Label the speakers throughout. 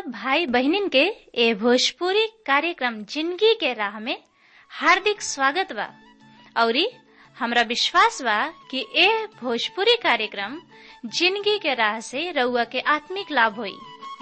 Speaker 1: सब भाई बहनिन के ए भोजपुरी कार्यक्रम जिंदगी के राह में हार्दिक स्वागत बा औरी हमरा विश्वास बा कि ए भोजपुरी कार्यक्रम जिंदगी के राह से रउआ के आत्मिक लाभ होई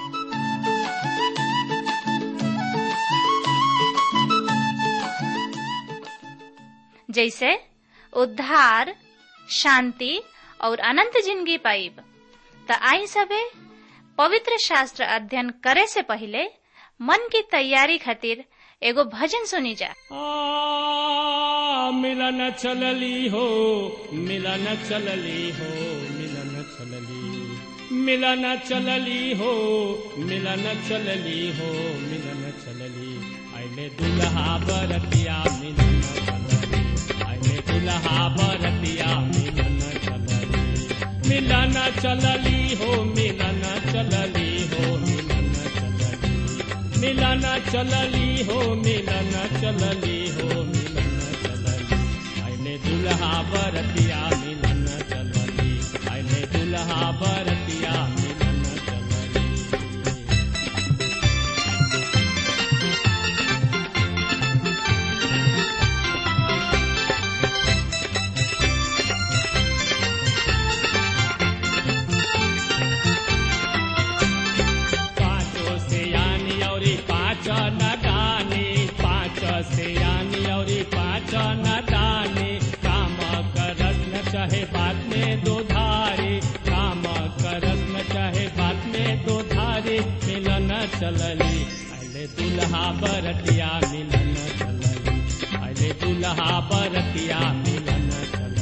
Speaker 1: जैसे उद्धार शांति और अनंत जिंदगी पाइब त आई सबे पवित्र शास्त्र अध्ययन करे से पहले मन की तैयारी खातिर एगो भजन सुनी जा
Speaker 2: आ, मिलन चलली हो मिलन चलली हो मिलन चलली मिलन चलली हो मिलन चलली हो मिलन चलली आइले दुल्हा बरतिया मिलन चलली आइले दुल्हा बरतिया मिलन चलली मिलन चलली हो मिलन चलली हो मिलन चलली मिलन चलली हो मिलन चलली हो मिलन चलली आइले दुल्हा बरतिया मिलन चलली आइले दुल्हा बरतिया मिलन चलली पाँचों से यानी और पाँच न दानी पाँच से यानी और पाँच न दानी काम करस न चाहे बात में दो धारी काम करस न चाहे बात में दो धारी मिलन चलली अले दुल्हा बरतिया मिलन चलली अले दुल्हा बरतिया मिलन चलली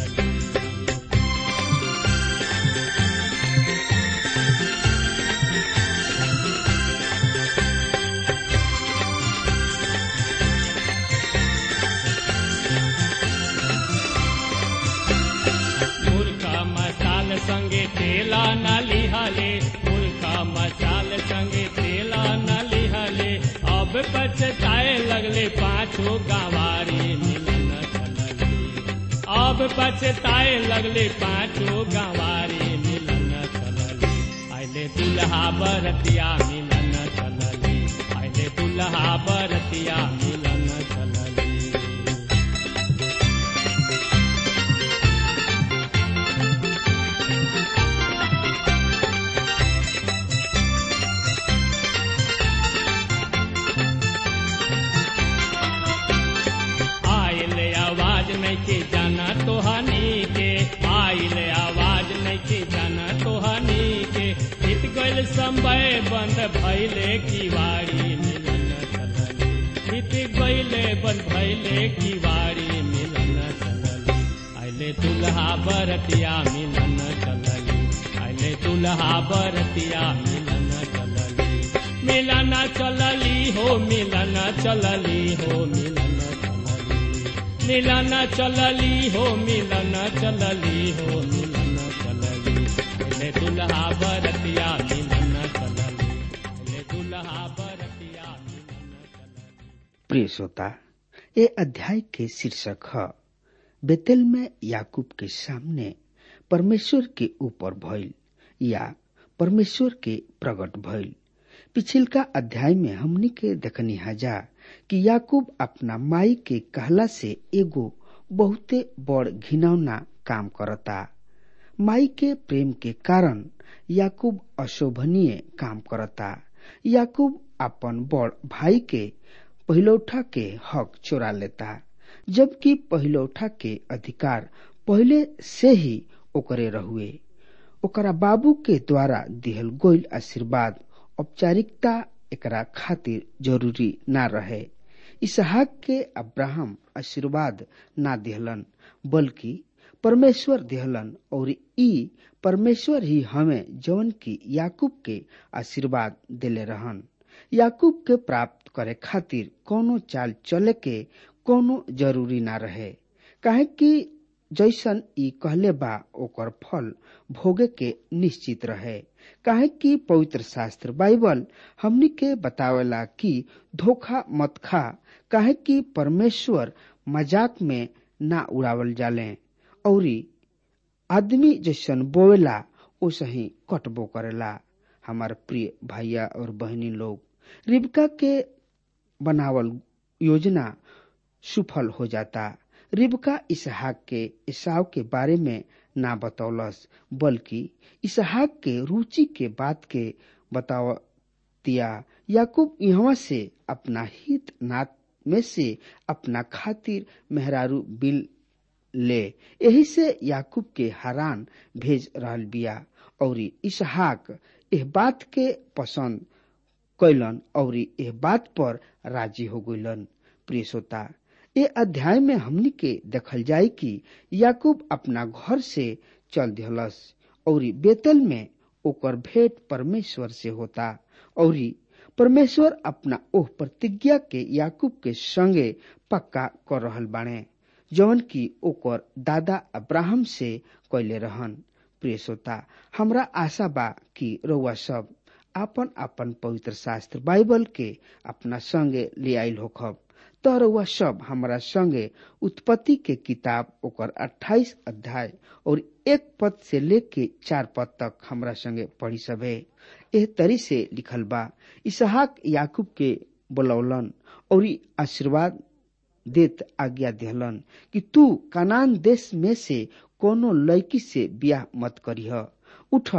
Speaker 2: मुर्खा मसाल संगे तेला न लिहले मुर्खा मसाल संगे तेला न लिहले अब पछताए लगले पाछो गंवारी मिलन चलली अब पछताए लगले पाछो गंवारी मिलन चलली आइले दुल्हा बरतिया मिलन चलली आइले दुल्हा बरतिया मिलन चलली आइल आवाज नहीं के जाना तो हनी के आइल आवाज नहीं के जाना तो हनी के इत गइल समय बंद भइले किवाड़ी मिलन चलली इत गइले बंद भइले किवाड़ी मिलन चलली आइले दुल्हा बरतिया मिलन चलली आइले दुल्हा बरतिया मिलन चलली मिलन चलली हो मिलन चलली हो मिलन चलली मिलन चलली हो मिलन चलली हो मिलन चलली ले दुल्हा बरतिया मिलन चलली ले दुल्हा बरतिया मिलन चलली
Speaker 3: प्रिय श्रोता ये अध्याय के शीर्षक है बेतेल में याकूब के सामने परमेश्वर के ऊपर भइल या परमेश्वर के प्रकट भइल पिछिलका अध्याय में हमनी के देखनी हजा कि याकूब अपना माई के कहला से एगो बहुते बड़ घिनौना काम करता माई के प्रेम के कारण याकूब अशोभनीय काम करता याकूब अपन बड़ भाई के पहिलौठा के हक चोरा लेता जबकि पहिलौठा के अधिकार पहले से ही ओकरे रहुए ओकरा बाबू के द्वारा दिहल गोइल आशीर्वाद औपचारिकता एकरा खातिर जरूरी ना रहे इसहाक के अब्राहम आशीर्वाद ना दिहलन बल्कि परमेश्वर दिहलन और ई परमेश्वर ही हमें जवन की याकूब के आशीर्वाद दिले रहन याकूब के प्राप्त करे खातिर कोनो चाल चले के कोनो जरूरी ना रहे काहे कि जैसन ई कहले बा ओकर फल भोगे के निश्चित रहे काहे कि पवित्र शास्त्र बाइबल हमनी के बतावेला कि धोखा मत खा काहे कि परमेश्वर मजाक में ना उड़ावल जाले औरी आदमी जैसन बोवेला ओसही कटबो करेला हमार प्रिय भैया और बहनी लोग रिबका के बनावल योजना सुफल हो जाता रिबका इसहाक के ईसाव के बारे में ना बतौलस बल्कि इसहाक के रुचि के बात के बतावतिया याकूब यहाँ से अपना हित नात में से अपना खातिर मेहरारू बिल ले यही से याकूब के हरान भेज रहल बिया और इसहाक एह बात के पसंद कैलन और एह बात पर राजी हो गइलन प्रिय श्रोता ए अध्याय में हमनी के देखल जाय कि याकूब अपना घर से चल दिहलस और बेतल में ओकर भेंट परमेश्वर से होता और परमेश्वर अपना ओह प्रतिज्ञा के याकूब के संगे पक्का कर रहल बाणे जवन की ओकर दादा अब्राहम से कैले रहन प्रिय श्रोता हमरा आशा बा कि रउआ सब आपन आपन पवित्र शास्त्र बाइबल के अपना संगे ले आयल होखब त रउआ सब हमरा संगे उत्पत्ति के किताब ओकर 28 अध्याय और एक पद से लेके चार पद तक हमरा संगे पढ़ी सभे एह तरी से लिखल बा इसहाक याकूब के बुलौलन और आशीर्वाद देत आज्ञा दिहलन कि तू कनान देश में से कोनो लड़की से ब्याह मत करीह उठ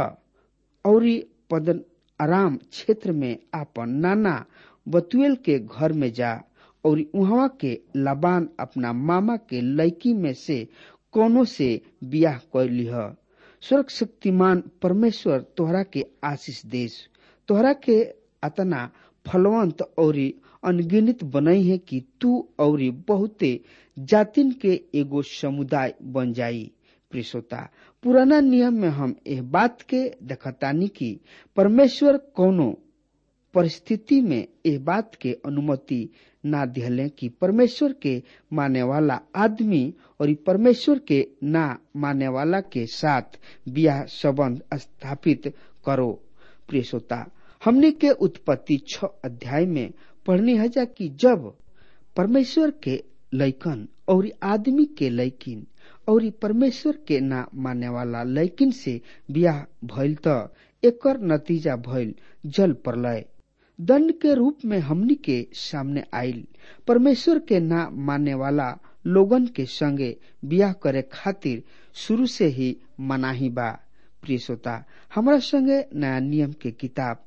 Speaker 3: और पदन आराम क्षेत्र में आपन नाना बतुएल के घर में जा और उहवा के लबान अपना मामा के लड़की में से कोनो से ब्याह कर लिह स्वर्ग शक्तिमान परमेश्वर तोहरा के आशीष देश तोहरा के अतना फलवंत और अनगिनित बनई है कि तू और बहुते जातिन के एगो समुदाय बन जाई प्रिसोता पुराना नियम में हम एह बात के देखतानी कि परमेश्वर कोनो परिस्थिति में एह बात के अनुमति ना दिहले कि परमेश्वर के माने वाला आदमी और परमेश्वर के ना माने वाला के साथ ब्याह संबंध स्थापित करो प्रिय श्रोता हमने के उत्पत्ति छ अध्याय में पढ़नी है जा कि जब परमेश्वर के लैकन और आदमी के लैकिन और परमेश्वर के ना माने वाला लैकिन से ब्याह भइल त एकर नतीजा भइल जल प्रलय दंड के रूप में हमनी के सामने आयल परमेश्वर के ना मानने वाला लोगन के संगे ब्याह करे खातिर शुरू से ही मनाही बा प्रिय श्रोता हमारा संगे नया नियम के किताब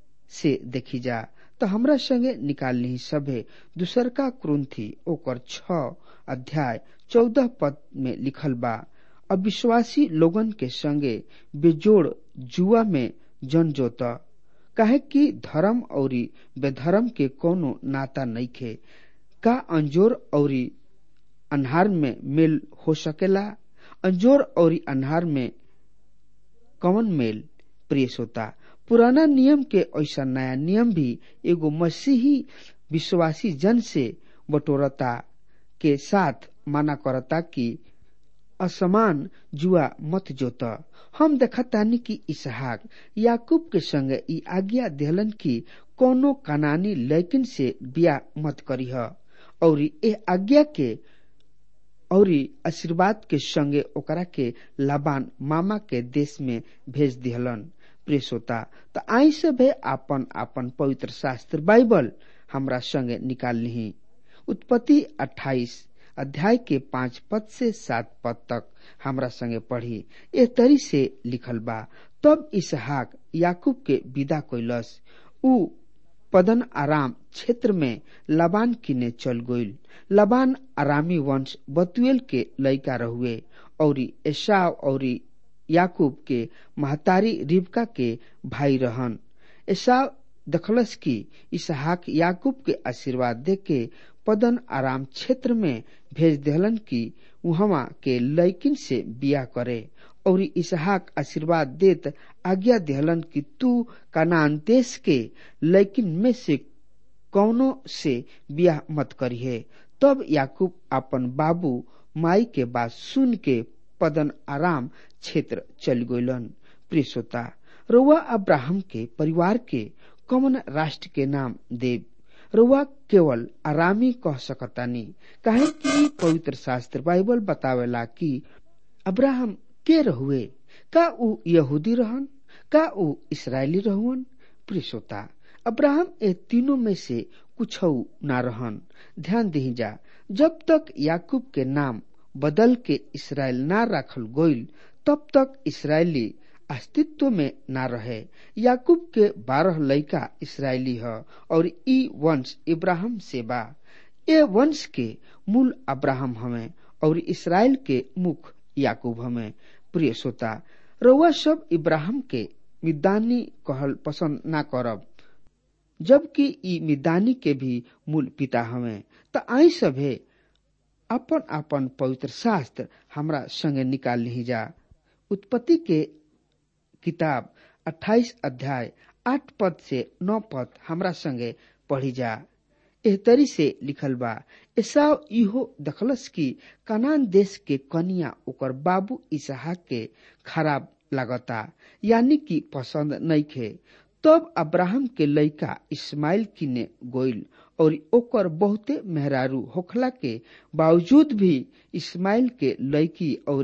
Speaker 3: से देखी जा तो हमरा संगे निकालनी सभे दूसर का क्रुंथी ओकर छ अध्याय चौदह पद में लिखल बा अविश्वासी लोगन के संगे बेजोड़ जुआ में जन जोता काहे कि धर्म और बेधर्म के कोनो नाता नइखे का अंजोर और अन्हार में मेल हो सकेला अंजोर और अन्हार में कौन मेल प्रिय श्रोता पुराना नियम के ऐसा नया नियम भी एगो मसीही विश्वासी जन से बटोरता के साथ माना करता कि असमान जुआ मत जोत हम देखतानी कि इसहाक याकूब के संग ई आज्ञा दिहलन कि कोनो कनानी लैकिन से ब्याह मत करीह और ए आज्ञा के और आशीर्वाद के संगे ओकरा के लाबान मामा के देश में भेज दिहलन प्रिय श्रोता त आई सभे आपन आपन पवित्र शास्त्र बाइबल हमरा संगे निकाल ली उत्पत्ति अट्ठाईस अध्याय के पांच पद से सात पद तक हमरा संगे पढ़ी ए तरी से लिखल बा तब इसहाक याकूब के विदा कैलस उ पदन आराम क्षेत्र में लबान किने चल गईल लबान आरामी वंश बतुएल के लड़का रहुए और एसाव और याकूब के महतारी रिबका के भाई रहन एसाव दखलस की इसहाक याकूब के आशीर्वाद दे के पदन आराम क्षेत्र में भेज दिहलन की वहां के लैकिन से बिया करे और इसहाक आशीर्वाद देत आज्ञा दिहलन कि तू कनान देश के लैकिन में से कौनो से बियाह मत करिहे तब याकूब अपन बाबू माई के बात सुन के पदन आराम क्षेत्र चल गइलन प्रिय श्रोता रउआ अब्राहम के परिवार के कमन राष्ट्र के नाम देव रउआ केवल आरामी कह सकतानी काहे कि पवित्र शास्त्र बाइबल बतावेला कि अब्राहम के रहुए का ऊ यहूदी रहन का ऊ इसराइली रहुअन प्रिय श्रोता अब्राहम ए तीनों में से कुछ ना रहन ध्यान दी जा जब तक याकूब के नाम बदल के इसराइल ना रखल गोइल तब तक इसराइली अस्तित्व में ना रहे याकूब के बारह लड़का इसराइली ह और ई वंश इब्राहिम से बा ए वंश के मूल अब्राहम हमें और इसराइल के मुख याकूब हमें प्रिय श्रोता रउआ सब इब्राहिम के मिदानी कहल पसंद ना करब जबकि ई मिदानी के भी मूल पिता हमें त आई सभे अपन अपन पवित्र शास्त्र हमरा संगे निकाल ली जा उत्पत्ति के किताब 28 अध्याय आठ पद से नौ पद हमरा संगे पढ़ी जा एह तरी से लिखल बा एसाव इहो दखलस की कनान देश के कनिया ओकर बाबू इसहाक के खराब लागता यानी कि पसंद नहीं खे तब अब्राहम के लड़का इस्माइल किने गोइल और ओकर बहुते मेहरारू होखला के बावजूद भी इस्माइल के लड़की और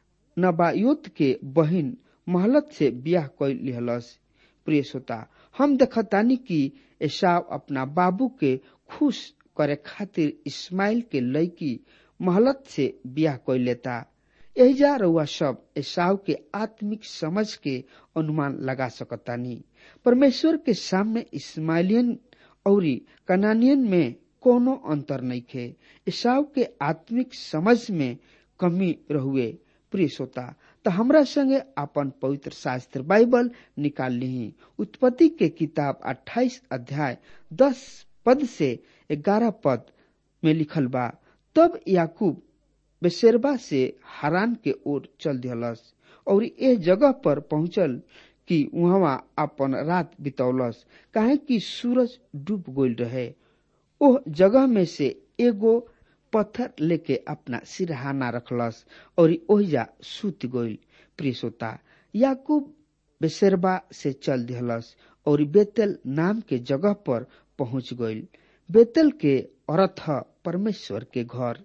Speaker 3: नबायोत के बहिन महलत से ब्याह कैल लिहलस प्रिय श्रोता हम देखतानी कि एसाव अपना बाबू के खुश करे खातिर इस्माइल के लड़की महलत से ब्याह कैल लेता एहिजा रउआ सब एसाव के आत्मिक समझ के अनुमान लगा सकतानी परमेश्वर के सामने इस्माइलियन और कनानियन में कोनो अंतर नहीं खे ईसाव के आत्मिक समझ में कमी रहुए प्रिय श्रोता तो हमरा संगे अपन पवित्र शास्त्र बाइबल निकाल ली उत्पत्ति के किताब 28 अध्याय 10 पद से 11 पद में लिखल बा तब याकूब बेसेरबा से हरान के ओर चल दिहलस और ए जगह पर पहुंचल कि वहां अपन रात बितौलस काहे कि सूरज डूब गईल रहे ओह जगह में से एगो पत्थर लेके अपना सिरहाना रखलस और ओहिजा सूत गईल प्रिय श्रोता याकूब बेसेरबा से चल दिहलस और बेतल नाम के जगह पर पहुंच गईल बेतल के अर्थ परमेश्वर के घर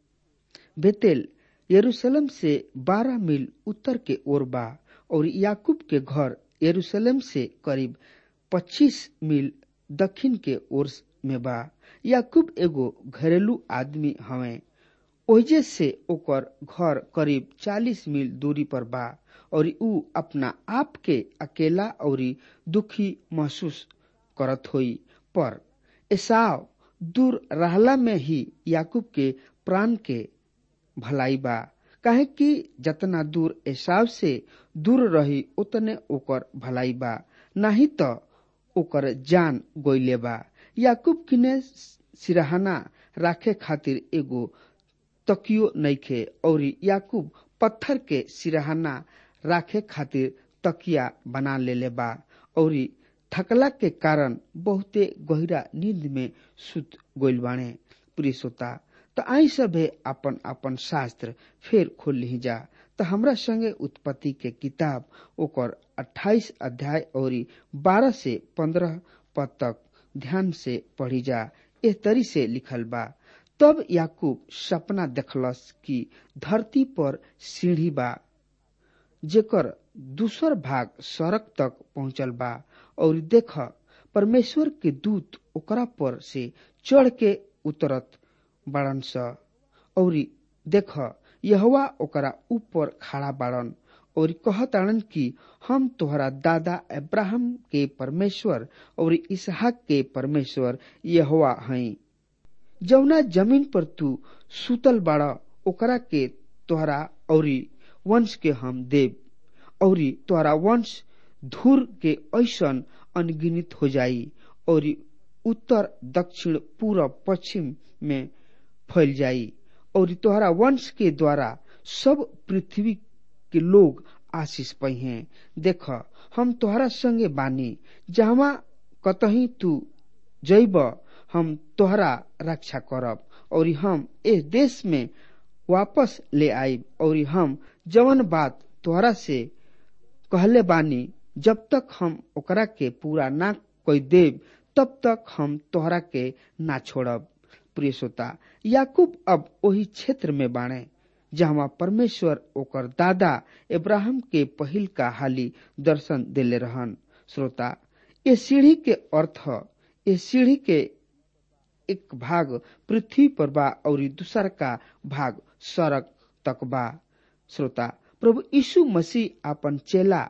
Speaker 3: बेतेल यरूशलेम से बारह मील उत्तर के ओर बा और याकूब के घर यरूशलेम से करीब 25 मील दक्षिण के ओर में बा याकूब एगो घरेलू आदमी हवे ओहिजे से ओकर घर करीब 40 मील दूरी पर बा और ऊ अपना आप के अकेला और दुखी महसूस करत होई पर एसाव दूर रहला में ही याकूब के प्राण के भलाई बा काहे कि जतना दूर एसाव से दूर रही उतने ओकर भलाई बा नहीं तो ओकर जान गोइले बा याकूब किने सिरहाना राखे खातिर एगो तकियो नइखे और याकूब पत्थर के सिरहाना राखे खातिर तकिया बना लेले बा और थकला के कारण बहुते गहरा नींद में सुत गोइल बाणे प्रिय श्रोता तो आई सभे अपन अपन शास्त्र फिर खोल ली जा तो हमरा संगे उत्पत्ति के किताब ओकर 28 अध्याय और 12 से 15 पद तक ध्यान से पढ़ी जा एह तरी से लिखल बा तब याकूब सपना देखलस कि धरती पर सीढ़ी बा जेकर दूसर भाग सड़क तक पहुंचल बा और देख परमेश्वर के दूत ओकरा पर से चढ़ के उतरत बाड़न स और देख यहवा ओकरा ऊपर खड़ा बाड़न और कहताड़न कि हम तोहरा दादा अब्राहम के परमेश्वर और इसहाक के परमेश्वर यहवा हई जौना जमीन पर तू सुतल बाड़ा ओकरा के तोहरा और वंश के हम देव और तोहरा वंश धूर के ऐसन अनगिनित हो जाई और उत्तर दक्षिण पूरब पश्चिम में फैल जाई और तोहरा वंश के द्वारा सब पृथ्वी के लोग आशीष पई हैं देख हम तोहरा संगे बानी जहवा कतही तू जैब हम तोहरा रक्षा करब और हम इस देश में वापस ले आईब और हम जवन बात तोहरा से कहले बानी जब तक हम ओकरा के पूरा ना कोई देव तब तक हम तोहरा के ना छोड़ब प्रिय श्रोता याकूब अब वही क्षेत्र में बाणे जहाँ परमेश्वर ओकर दादा इब्राहिम के पहिल का हाली दर्शन देले रहन श्रोता ये सीढ़ी के अर्थ ये सीढ़ी के एक भाग पृथ्वी पर बा और दूसर का भाग सड़क तक बा श्रोता प्रभु यीशु मसीह अपन चेला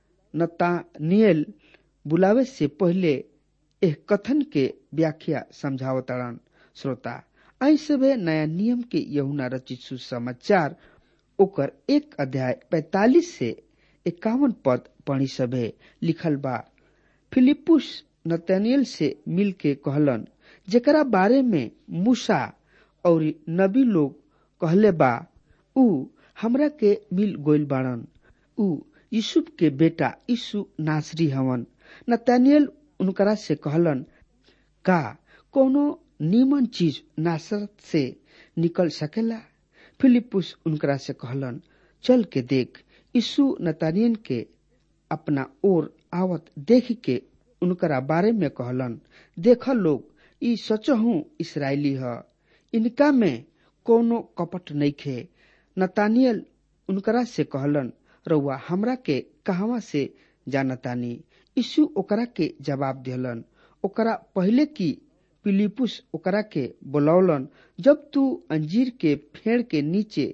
Speaker 3: नतानियल बुलावे से पहले एह कथन के व्याख्या समझावतड़न श्रोता आई सबे नया नियम के यहुना रचित सुसमाचार ओकर एक अध्याय पैतालीस से इक्यावन पद पढ़ी सभे लिखल बा फिलिपुस नतनियल से मिल के कहलन जेकरा बारे में मूसा और नबी लोग कहले बा ऊ हमरा के मिल गोइल बाड़न ऊ यूसुफ के बेटा यीशु नासरी हवन नतानियल उनकरा से कहलन का कोनो नीमन चीज नासरत से निकल सकेला फिलिपुस उनकरा से कहलन चल के देख यीशु नतानियन के अपना ओर आवत देख के उनकरा बारे में कहलन देख लोग ई सचहू इसराइली ह इनका में कोनो कपट नइखे नतानियल उनकरा से कहलन रउआ हमरा के कहवा से जानतानी यीशु ओकरा के जवाब दिहलन ओकरा पहले की पिलिपुस ओकरा के बुलौलन जब तू अंजीर के फेड़ के नीचे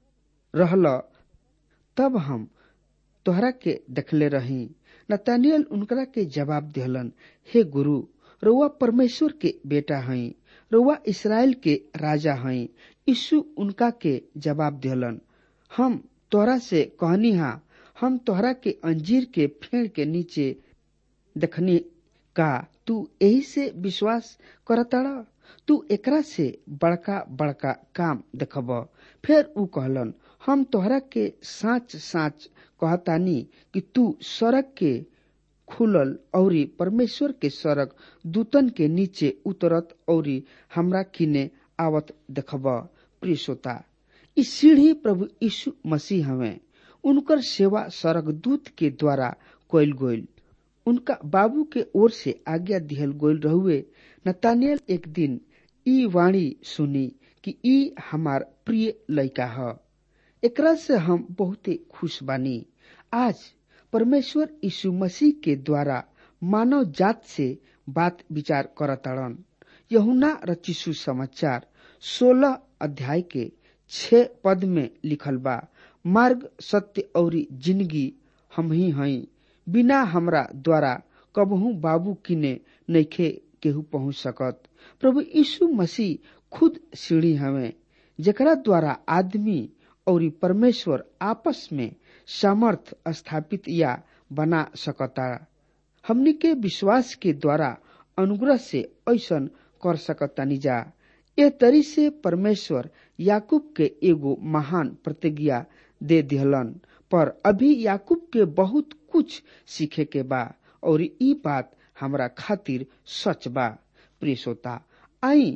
Speaker 3: रहल तब हम तोहरा के देखले रही नतानियल उनकरा के जवाब दिहलन हे गुरु रउआ परमेश्वर के बेटा हई रउआ इसराइल के राजा हई यीशु उनका के जवाब दिहलन हम तोहरा से कहनी हा हम तोहरा के अंजीर के फेड़ के नीचे देखनी का तू यही से विश्वास करताड़ा तू एकरा से बड़का बड़का काम देखब फिर ऊ कहलन हम तोहरा के साच साच कहतानी कि तू सड़क के खुलल औरी परमेश्वर के सड़क दूतन के नीचे उतरत औरी हमरा किने आवत देखब प्रिय श्रोता ई सीढ़ी प्रभु यीशु मसीह हवे उनकर सेवा सड़क दूत के द्वारा कइल गोइल उनका बाबू के ओर से आज्ञा दिहल गोइल रहुए नतानियल एक दिन ई वाणी सुनी कि ई हमार प्रिय लड़का ह एकरा से हम बहुते खुश बानी आज परमेश्वर यीशु मसीह के द्वारा मानव जात से बात विचार करताड़न यहुना रचिसु समाचार सोलह अध्याय के छह पद में लिखल बा मार्ग सत्य और जिंदगी हम ही हई बिना हमरा द्वारा कबहू बाबू किने नइखे केहू पहुंच सकत प्रभु यीशु मसीह खुद सीढ़ी हवे जेकरा द्वारा आदमी और परमेश्वर आपस में सामर्थ स्थापित या बना सकता हमनी के विश्वास के द्वारा अनुग्रह से ऐसन कर सकतानी जा ए तरी से परमेश्वर याकूब के एगो महान प्रतिज्ञा दे दिहलन पर अभी याकूब के बहुत कुछ सीखे के बा और ई बात हमरा खातिर सच बा प्रिय श्रोता आई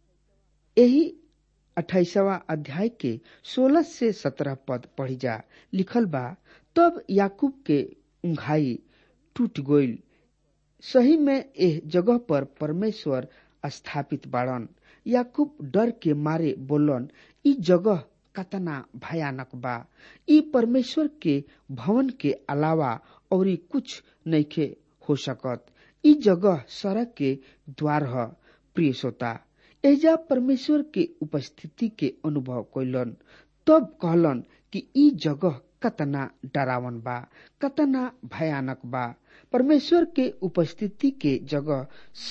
Speaker 3: यही अठाईसवा अध्याय के सोलह से सत्रह पद पढ़ी जा लिखल बा तब याकूब के उंघाई टूट गईल सही में एह जगह पर परमेश्वर स्थापित बाड़न याकूब डर के मारे बोलन ई जगह कतना भयानक बा ई परमेश्वर के भवन के अलावा और कुछ नइखे हो सकत ई जगह सड़क के द्वार ह प्रिय श्रोता एजा परमेश्वर के उपस्थिति के अनुभव कैलन तब कहलन कि ई जगह कतना डरावन बा कतना भयानक बा परमेश्वर के उपस्थिति के जगह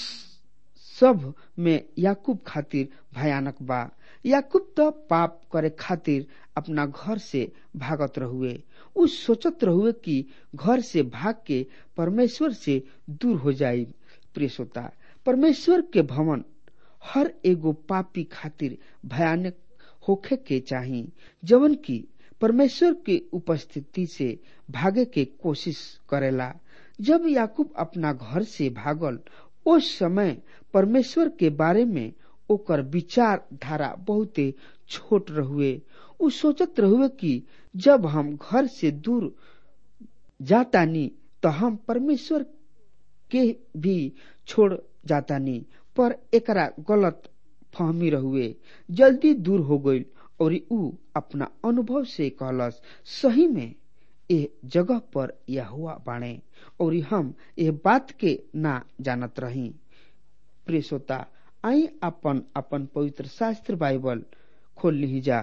Speaker 3: सब में याकूब खातिर भयानक बा याकूब तो पाप करे खातिर अपना घर से भागत रहुए उ सोचत रहुए कि घर से भाग के परमेश्वर से दूर हो जाई प्रिय श्रोता परमेश्वर के भवन हर एगो पापी खातिर भयानक होखे के चाही जवन की परमेश्वर के उपस्थिति से भागे के कोशिश करेला जब याकूब अपना घर से भागल उस समय परमेश्वर के बारे में ओकर विचार धारा बहुते छोट रहुए उ सोचत रहुए कि जब हम घर से दूर जातानी तो हम परमेश्वर के भी छोड़ जातानी पर एकरा गलत फहमी रहुए जल्दी दूर हो गईल और ऊ अपना अनुभव से कहलस सही में ए जगह पर यहुआ बाणे और हम ए बात के ना जानत रही प्रिय श्रोता आई अपन अपन पवित्र शास्त्र बाइबल खोल ली जा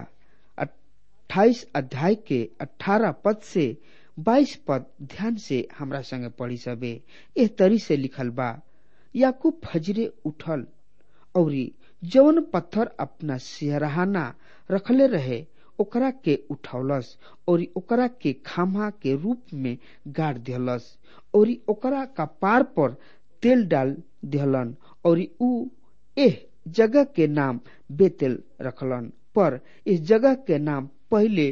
Speaker 3: अट्ठाईस अध्याय के अठारह पद से बाईस पद ध्यान से हमरा संगे पढ़ी सबे एह तरी से लिखल बा याकूब फजरे उठल औरी जौन पत्थर अपना सिहराना रखले रहे ओकरा के उठौलस और ओकरा के खामा के रूप में गाड़ दिहलस और ओकरा कपार पर तेल डाल दिहलन और ऊ एह जगह के नाम बेतेल रखलन पर इस जगह के नाम पहले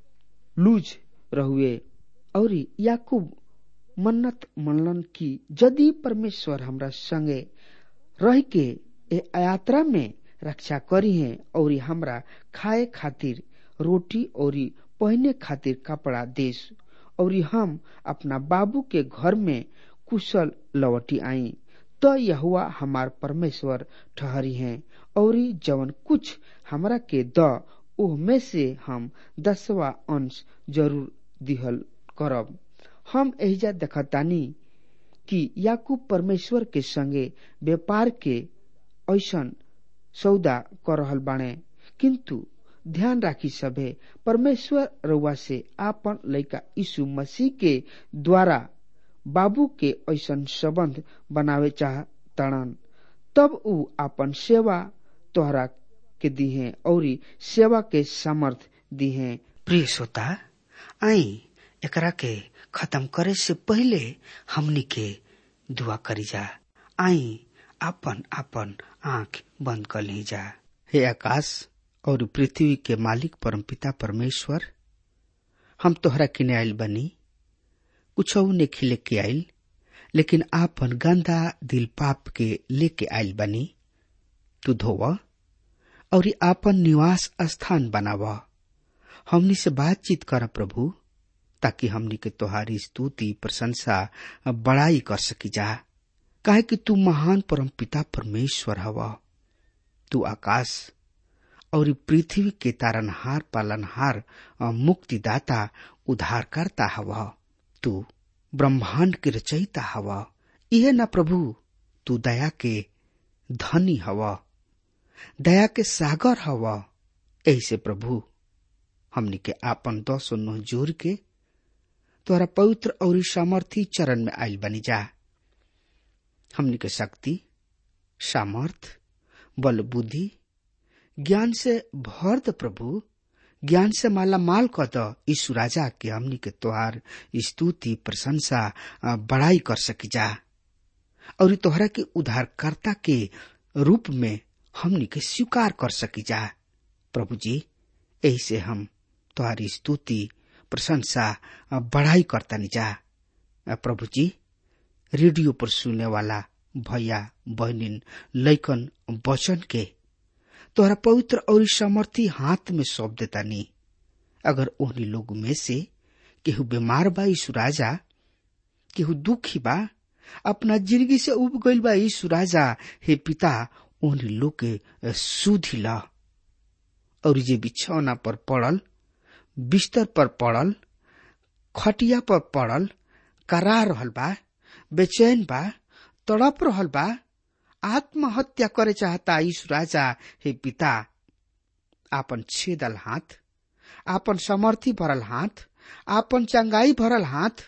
Speaker 3: लूज रहुए और याकूब मन्नत मनलन की यदि परमेश्वर हमरा संगे रह के ए यात्रा में रक्षा करी है और हमरा खाए खातिर रोटी और पहने खातिर कपड़ा देश और हम अपना बाबू के घर में कुशल लौटी आई तो यहुआ हमार परमेश्वर ठहरी हैं और जवन कुछ हमरा के द ओह में से हम दसवा अंश जरूर दिहल करब हम एहिजा देखतानी कि याकूब परमेश्वर के संगे व्यापार के ऐसन सौदा कर रहल बाणे किंतु ध्यान राखी सभे परमेश्वर रउआ से आपन लइका यीशु मसीह के द्वारा बाबू के ऐसन संबंध बनावे चाह तड़न तब ऊ आपन सेवा तोहरा के दिहे और सेवा के सामर्थ दिहे
Speaker 4: प्रिय श्रोता आई एकरा के खत्म करे से पहले हमनी के दुआ करी जा आई आपन आपन आंख बंद कर ली जा
Speaker 3: हे आकाश और पृथ्वी के मालिक परमपिता परमेश्वर हम तोहरा किने आयल बनी कुछ ने खिले के आयल लेकिन आपन गंदा दिल पाप के लेके आयल बनी तू धोव और आपन निवास स्थान बनाव हमनी से बातचीत कर प्रभु ताकि हमनी के तोहारी स्तुति प्रशंसा बड़ाई कर सकी जा काहे कि तू महान परम पिता परमेश्वर हवा तू आकाश और पृथ्वी के तारनहार पालनहार मुक्तिदाता उद्धारकर्ता हवा तू ब्रह्मांड के रचयिता हवा यह न प्रभु तू दया के धनी हवा दया के सागर हवा ऐसे प्रभु हमनी के आपन दस नोह जोर के तोहरा पवित्र और सामर्थी चरण में आयल बनी जा हमनी के शक्ति सामर्थ बल बुद्धि ज्ञान से भर द प्रभु ज्ञान से माला माल क द यीशु राजा के हमनी के तोहार स्तुति प्रशंसा बड़ाई कर सकी जा और तोहरा के उद्धारकर्ता के रूप में हमनी के स्वीकार कर सकी जा प्रभु जी यही से हम तोहारी स्तुति प्रशंसा बढ़ाई करता जा प्रभु जी रेडियो पर सुनने वाला भैया बहनिन लैकन वचन के तोहरा पवित्र और समर्थी हाथ में सौंप देता नी अगर उन्हीं लोग में से केहू बीमार बा यीशु राजा केहू दुखी बा अपना जिंदगी से उब गईल बा यीशु राजा हे पिता उन्हीं लोग के सुधी ला और जे बिछौना पर पड़ल बिस्तर पर पड़ल खटिया पर पड़ल करा रहल बा बेचैन बा तड़प रहल बा आत्महत्या करे चाहता यीशु राजा हे पिता आपन छेदल हाथ आपन समर्थी भरल हाथ आपन चंगाई भरल हाथ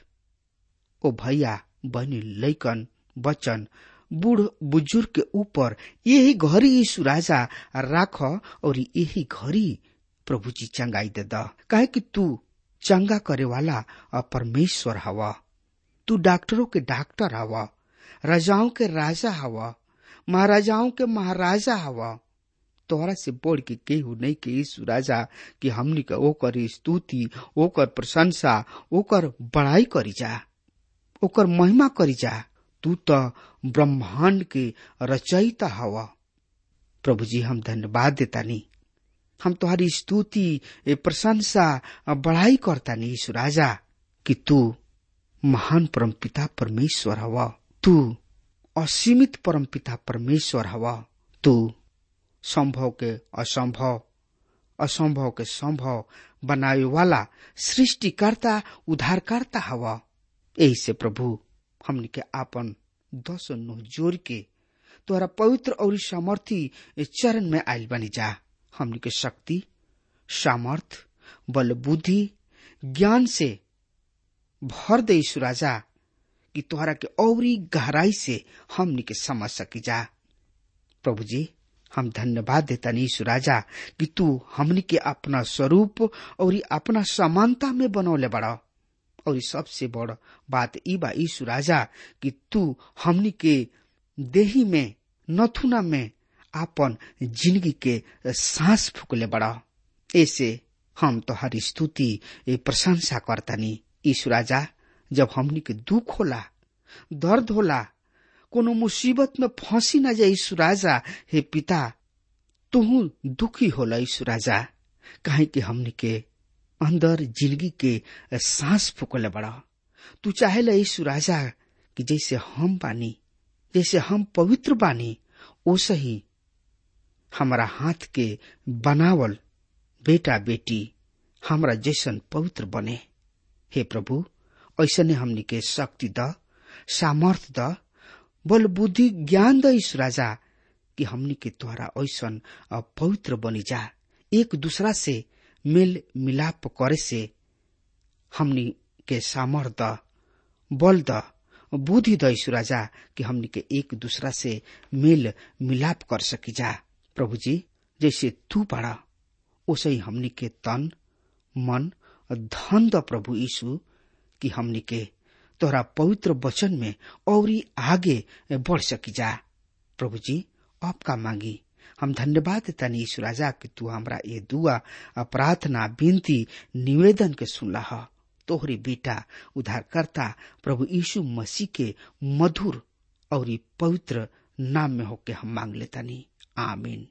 Speaker 3: ओ भैया बहनी लैकन बचन बूढ़ बुजुर्ग के ऊपर यही घड़ी यीशु राजा राख और यही घड़ी प्रभु जी चंगाई दे द काहे कि तू चंगा करे वाला परमेश्वर हवा तू डॉक्टरों के डॉक्टर हवा राजाओं के राजा हवा महाराजाओं के महाराजा हवा तोहरा से बढ़ के केहू नहीं के यीशु राजा कि हमनी के ओकर स्तुति ओकर प्रशंसा ओकर बड़ाई करी जा ओकर महिमा करी जा तू तो ब्रह्मांड के रचयिता हवा प्रभु जी हम धन्यवाद देता नी हम तुम्हारी स्तुति प्रशंसा बढ़ाई करता नी यीशु राजा कि तू महान परमपिता परमेश्वर हवा तू असीमित परमपिता परमेश्वर हवा तू संभव के असंभव असंभव के संभव बनावे वाला सृष्टिकर्ता उद्धारकर्ता हवा यही से प्रभु हमनी के आपन दस नुह जोर के तोहरा पवित्र और सामर्थी चरण में आयल बनी जा हमनी के शक्ति सामर्थ बल बुद्धि ज्ञान से भर दे यीशु राजा कि तोहरा के औरी गहराई से हमनी के समझ सकी जा प्रभु जी हम धन्यवाद देता यीशु राजा कि तू हमनी के अपना स्वरूप और अपना समानता में बनौले बड़ा और सबसे बड़ बात ई बा यीशु राजा कि तू हमनी के देही में नथुना में आपन जिंदगी के सांस फूकले बड़ा ऐसे हम तो हर स्तुति प्रशंसा करतानी यीशु राजा जब हमनी के दुख होला दर्द होला कोनो मुसीबत में फंसी न जाए यीशु राजा हे पिता तुहू दुखी होला यीशु राजा काहे कि हमनी के अंदर जिंदगी के सांस फूकले बड़ा तू चाहेला यीशु राजा कि जैसे हम बानी जैसे हम पवित्र बानी ओसे ही हमारा हाथ के बनावल बेटा बेटी हमरा जैसन पवित्र बने हे प्रभु ऐसने हमनी के शक्ति द सामर्थ द बल बुद्धि ज्ञान द ईश राजा कि हमनी के द्वारा ऐसन पवित्र बनी जा एक दूसरा से मेल मिलाप करे से हमनी के सामर्थ द बल द बुद्धि द ईश राजा कि हमनी के एक दूसरा से मेल मिलाप कर सकी जा प्रभु जी जैसे तू बड़ा उसे ही हमनी के तन मन धन द प्रभु यीशु कि हमनी के तोहरा पवित्र वचन में और आगे बढ़ सकी जा प्रभु जी आपका मांगी हम धन्यवाद देता यीशु राजा कि तू हमरा ये दुआ प्रार्थना विनती निवेदन के सुनला है तोहरे बेटा उद्धारकर्ता प्रभु यीशु मसीह के मधुर और पवित्र नाम में होके हम मांग लेता नहीं आमीन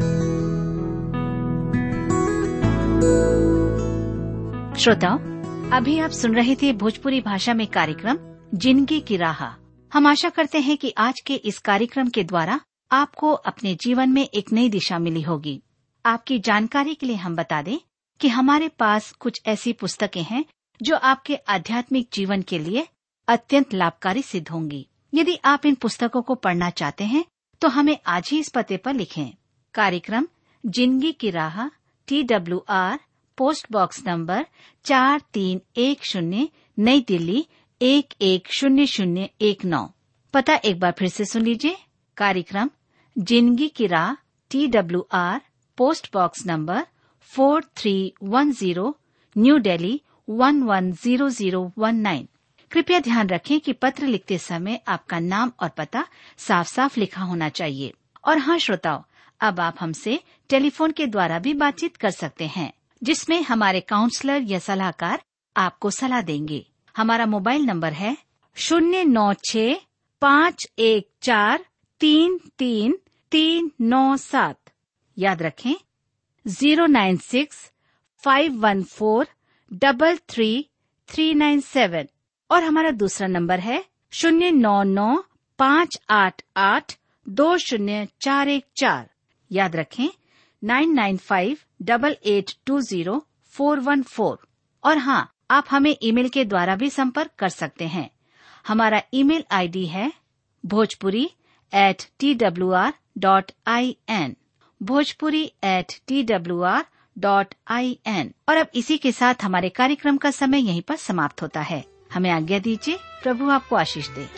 Speaker 1: श्रोताओं अभी आप सुन रहे थे भोजपुरी भाषा में कार्यक्रम जिंदगी की राह हम आशा करते हैं कि आज के इस कार्यक्रम के द्वारा आपको अपने जीवन में एक नई दिशा मिली होगी आपकी जानकारी के लिए हम बता दें कि हमारे पास कुछ ऐसी पुस्तकें हैं जो आपके आध्यात्मिक जीवन के लिए अत्यंत लाभकारी सिद्ध होंगी यदि आप इन पुस्तकों को पढ़ना चाहते हैं तो हमें आज ही इस पते पर लिखें कार्यक्रम जिंदगी की राह T W R post box number चार तीन एक शून्य नई दिल्ली एक एक शून्य शून्य एक नौ पता एक बार फिर से सुन लीजिए कार्यक्रम जिंदगी की राह T W R post box number four three one zero New Delhi one one zero zero one nine कृपया ध्यान रखें कि पत्र लिखते समय आपका नाम और पता साफ साफ लिखा होना चाहिए और हाँ श्रोताओं अब आप हमसे टेलीफोन के द्वारा भी बातचीत कर सकते हैं जिसमें हमारे काउंसलर या सलाहकार आपको सलाह देंगे हमारा मोबाइल नंबर है शून्य नौ छ पाँच एक चार तीन तीन तीन नौ सात याद रखें zero nine six five one four double three three nine seven और हमारा दूसरा नंबर है शून्य नौ नौ पाँच आठ आठ दो शून्य चार एक चार याद रखें nine nine five double eight two zero four one four और हाँ आप हमें ईमेल के द्वारा भी संपर्क कर सकते हैं हमारा ईमेल आईडी है Bhojpuri at T W R dot I N Bhojpuri at T W R dot I N और अब इसी के साथ हमारे कार्यक्रम का समय यहीं पर समाप्त होता है हमें आज्ञा दीजिए प्रभु आपको आशीष दे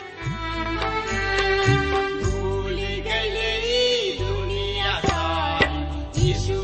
Speaker 2: भूल गई दुनिया सारी यीशु